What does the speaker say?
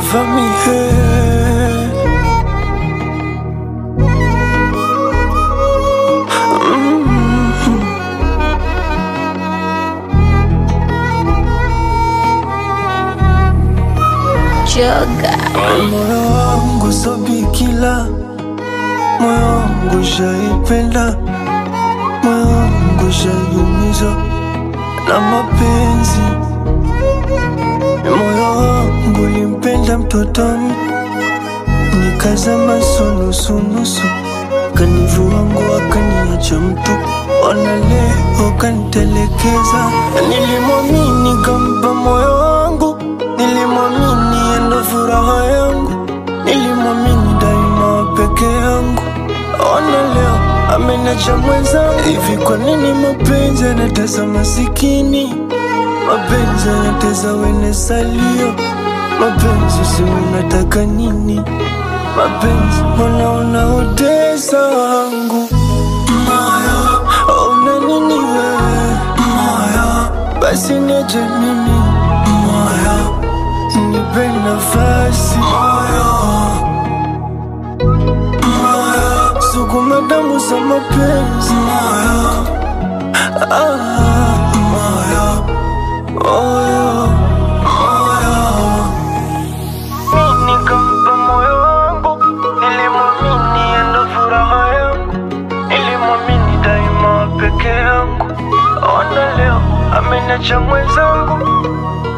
cover me head. Mm. Joga. Moyo wangu so bikila, moyo wangu shaipenda, moyo wangu shaiumizwa na mapenzi. Moyo wangu limpenda mtoto m- nikazama sunusunusu, kanivua nguo akaniacha mtu, ona leo kanitelekeza. Nilimwamini kampa moyo wangu, nilimwamini endo furaha yangu, nilimwamini daima peke yangu. Ona leo amenacha mwenzangu. Hivi kwa nini mapenzi yanatesa masikini? Mapenzi yanatesa wene salio. Mapenzi si unataka nini? Mapenzi mbona unaotesa wangu moyo? Una nini wewe moyo? Basi niache mimi moyo, nipe nafasi moyo moyo, sukuma damu za mapenzi moyo, ah, moyo, moyo, moyo. Mimi nikampa moyo wangu, nilimwamini endo furaha yangu, nilimwamini daima peke yangu. Ona leo ameniacha mwenzangu,